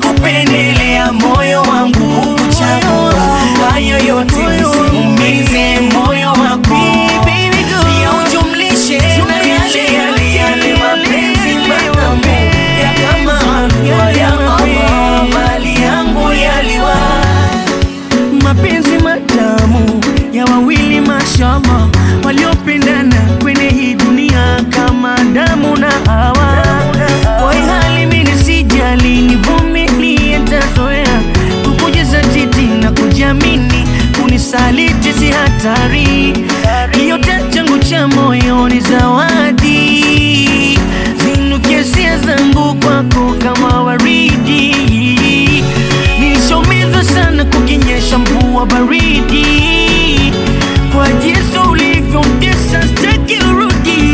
kupendelea moyo wangu kuchagua hayo yote nisiumize moyo wako pia ujumlishe na yale yale yale mapenzi matamu ya kama halua ya Allah mali yangu yaliwa mapenzi matamu ya wawili mashallah waliopendana kwenye hii dunia kama damu na hawa kwa hii hali mimi sijali nivumilie tazoea kukujaza titi na kujiamini kunisaliti si hatari kiyote changu cha moyo ni zawadi zinukie sia zangu kwako kama waridi nilishomezwa sana kukinyesha mvua baridi kwa jinsi ulivyomtesa staki urudi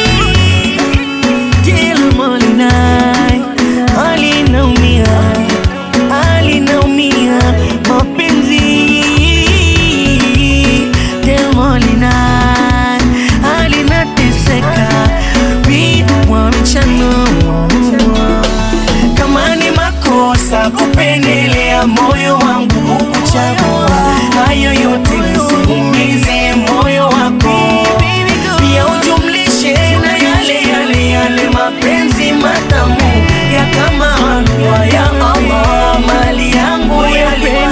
kila molinai alinaumia alinaumia mapenzi kila molinai alinateseka vidwa mchano kama ni makosa kupendelea moyo wangu kukuchagua hayo yote nisiumize moyo wako pia ujumlishe na yale yale yale mapenzi matamu ya kama halua ya Allah mali yangu yaliwa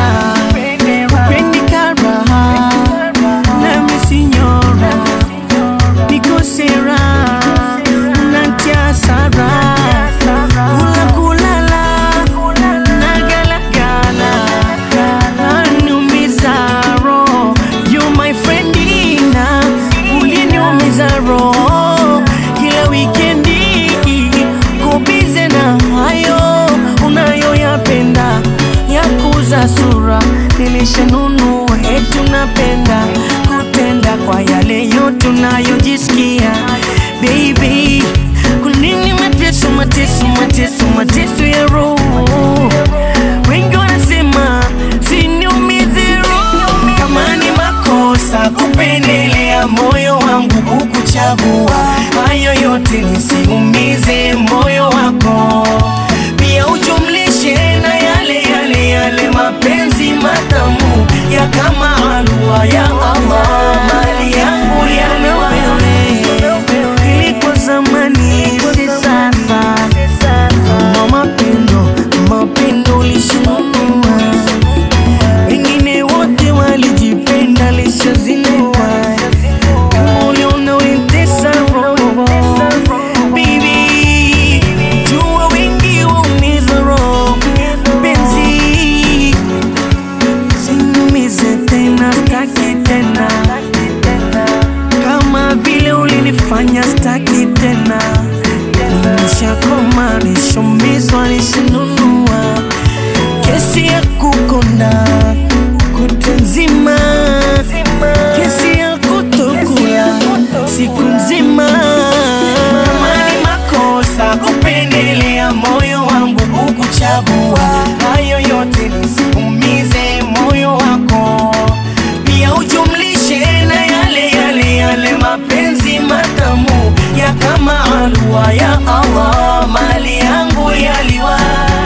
Pendikara, nami sinyora, nikosera, natia sara, kula kulala, nagalagala, anumiza roho. You my friend Ina, uliniumiza roho kila wikendi, kubize na hayo unayoyapenda ya kuza sura nilishanunua eti unapenda kutenda kwa yale yote unayojisikia baby kunini mateso mateso mateso mateso ya roho wengi wanasema siniumize roho kama ni makosa kupendelea moyo wangu kukuchagua hayo yote nisiumize moyo wako pia ujumlishe na yale yale yale mapenzi matamu ya kama halua ya Allah mali yangu yaliwa ilikuwa zamani si sasa Kama mapendo mapendo lishinunua wengine wote walijipenda lishazinua kama uliona ulitesa roho Baby, jua wengi waumiza roho penzi sinumize tena staki tena kama vile ulinifanya staki tena nishakoma nishomizwa nishinunua kesi ya kukonda kutu nzima kesi ya kutokula siku nzima kama ni makosa kupendelea moyo wangu kukuchagua hayo yote nisiumize moyo wako pia ujumlishe na yale yale yale mapenzi matamu ya kama halua ya Allah mali yangu yaliwa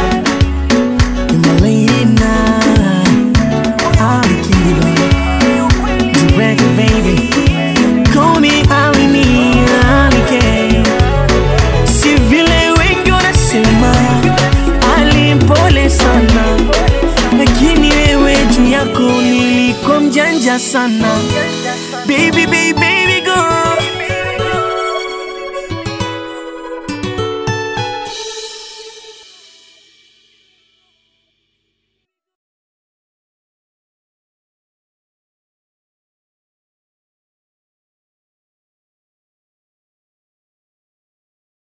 Malina, Alikiba, Direct baby, call me Alini, Alike. Si vile wengi wanasema alimpole sana, lakini wewe juu yako nilikuwa mjanja sana, baby baby